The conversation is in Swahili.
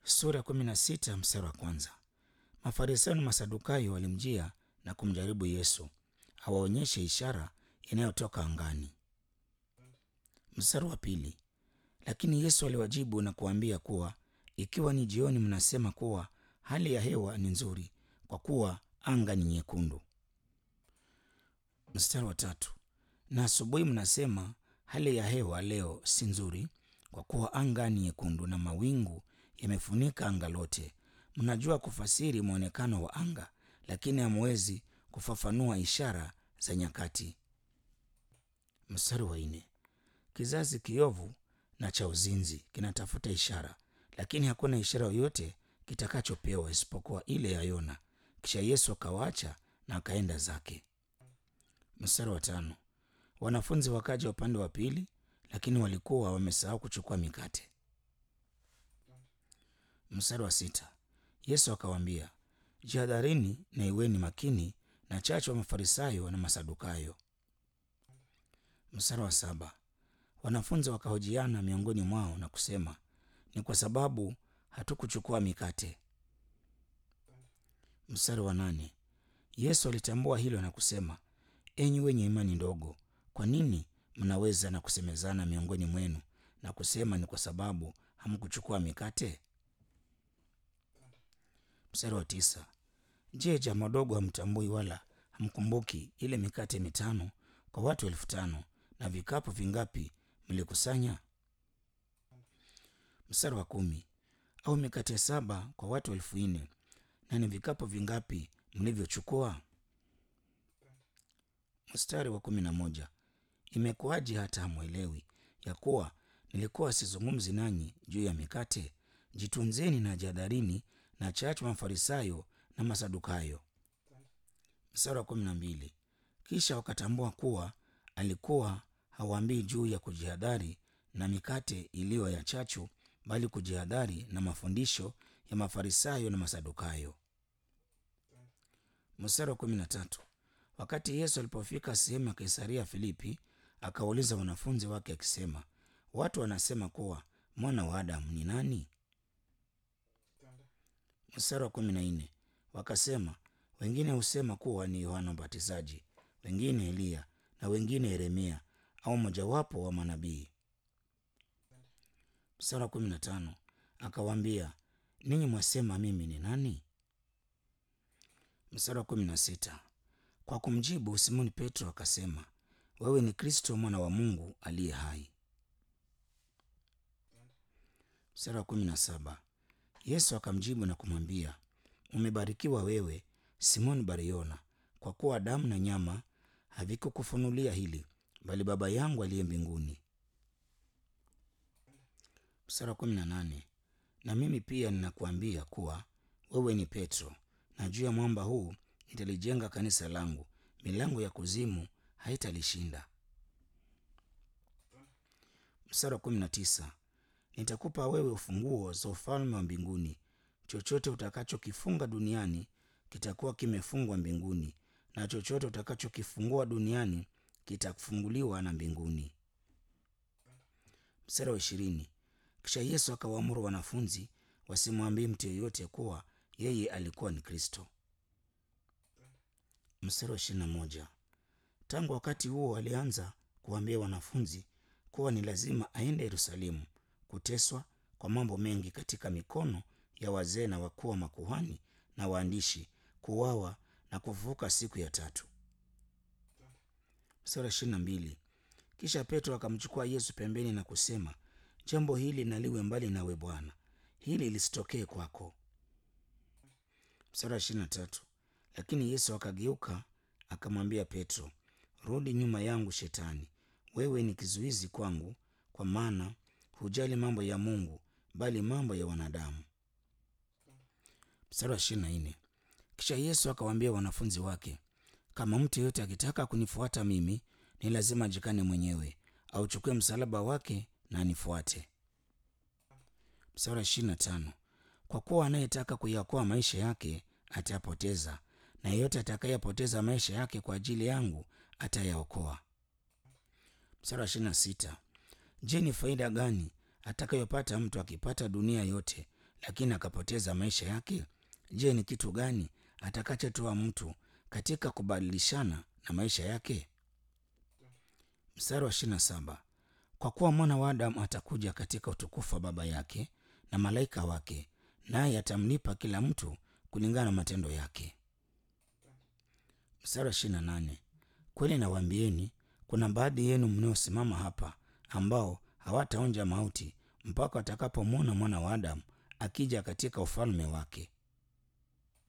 sura ya kumi na sita mstari wa kwanza. Mafarisayo na Masadukayo walimjia na kumjaribu Yesu awaonyeshe ishara inayotoka angani. Mstari wa pili. Lakini Yesu aliwajibu na kuambia kuwa ikiwa ni jioni, mnasema kuwa hali ya hewa ni nzuri, kwa kuwa anga ni nyekundu. Mstari wa tatu. Na asubuhi mnasema hali ya hewa leo si nzuri, kwa kuwa anga ni nyekundu na mawingu yamefunika anga lote. Mnajua kufasiri mwonekano wa anga, lakini hamwezi kufafanua ishara za nyakati. Mstari wa nne. Kizazi kiovu na cha uzinzi kinatafuta ishara, lakini hakuna ishara yoyote kitakachopewa isipokuwa ile ya Yona. Kisha Yesu akawaacha na akaenda zake. Mstari wa tano. Wanafunzi wakaja upande wa pili, lakini walikuwa wamesahau kuchukua mikate. Mstari wa sita. Yesu akawaambia, jihadharini na iweni makini na chachu wa Mafarisayo na Masadukayo. Mstari wa saba. Wanafunzi wakahojiana miongoni mwao na kusema, ni kwa sababu hatukuchukua mikate. Mstari wa nane. Yesu alitambua hilo na kusema, enyi wenye imani ndogo, kwa nini mnaweza na kusemezana miongoni mwenu na kusema ni kwa sababu hamkuchukua mikate? Mstari wa tisa. Je, jamaa dogo hamtambui wala hamkumbuki ile mikate mitano kwa watu elfu tano na vikapu vingapi mlikusanya? Mstari wa kumi. Au mikate saba kwa watu elfu nne na ni vikapu vingapi mlivyochukua? Mstari wa kumi na moja. Imekuwaje hata hamwelewi ya kuwa nilikuwa sizungumzi nanyi juu ya mikate? Jitunzeni na jihadharini na chachu Mafarisayo na Masadukayo. Mstari wa kumi na mbili. Kisha wakatambua kuwa alikuwa hawaambii juu ya kujihadhari na mikate iliyo ya chachu, bali kujihadhari na mafundisho ya Mafarisayo na Masadukayo. Mstari wa kumi na tatu. Wakati Yesu alipofika sehemu ya Kaisaria Filipi, akawauliza wanafunzi wake akisema, watu wanasema kuwa mwana wa Adamu ni nani? Mstari wa kumi na nne. Wakasema, wengine husema kuwa ni Yohana Mbatizaji, wengine Eliya, na wengine Yeremia au mojawapo wa manabii. Mstari wa kumi na tano. Akawaambia, ninyi mwasema mimi ni nani? Mstari wa kumi na sita. Kwa kumjibu Simoni Petro akasema, wewe ni Kristo mwana wa Mungu aliye hai. Mstari wa kumi na saba. Yesu akamjibu na kumwambia, umebarikiwa wewe Simoni Bariona, kwa kuwa damu na nyama havikukufunulia hili, bali Baba yangu aliye mbinguni. Mstari wa kumi na nane. Na mimi pia ninakuambia kuwa wewe ni Petro, na juu ya mwamba huu nitalijenga kanisa langu, milango ya kuzimu haitalishinda. Mstari wa kumi na tisa. Nitakupa wewe ufunguo za ufalme wa mbinguni. Chochote utakachokifunga duniani kitakuwa kimefungwa mbinguni, na chochote utakachokifungua duniani kitafunguliwa na mbinguni. Mstari wa ishirini. Kisha Yesu akawaamuru wanafunzi wasimwambie mtu yeyote kuwa yeye alikuwa ni Kristo. Mstari wa ishirini na moja. Tangu wakati huo alianza kuwaambia wanafunzi kuwa ni lazima aende Yerusalemu kuteswa kwa mambo mengi katika mikono ya wazee na wakuu wa makuhani na waandishi, kuuawa na kufufuka siku ya tatu. Mstari wa ishirini na mbili. Kisha Petro akamchukua Yesu pembeni na kusema, jambo hili naliwe mbali nawe Bwana, hili lisitokee kwako. Mstari wa ishirini na tatu. Lakini Yesu akageuka akamwambia Petro, rudi nyuma yangu Shetani, wewe ni kizuizi kwangu, kwa maana hujali mambo ya Mungu bali mambo ya wanadamu. Mstari wa ishirini na nne. Kisha Yesu akawaambia wanafunzi wake, kama mtu yeyote akitaka kunifuata mimi, ni lazima ajikane mwenyewe, auchukue msalaba wake na anifuate. Mstari wa ishirini na tano. Kwa kuwa anayetaka kuyaokoa maisha yake atayapoteza, na yeyote atakayepoteza maisha yake kwa ajili yangu atayaokoa. Mstari wa ishirini na sita. Je, ni faida gani atakayopata mtu akipata dunia yote lakini akapoteza maisha yake, je, ni kitu gani atakachotoa mtu katika kubadilishana na maisha yake? Mstari wa ishirini na saba kwa kuwa mwana wa Adamu atakuja katika utukufu wa Baba yake na malaika wake, naye atamlipa kila mtu kulingana na matendo yake. Mstari wa ishirini na nane kweli nawaambieni, kuna baadhi yenu mnaosimama hapa ambao hawataonja mauti mpaka watakapomwona mwana wa Adamu akija katika ufalme wake.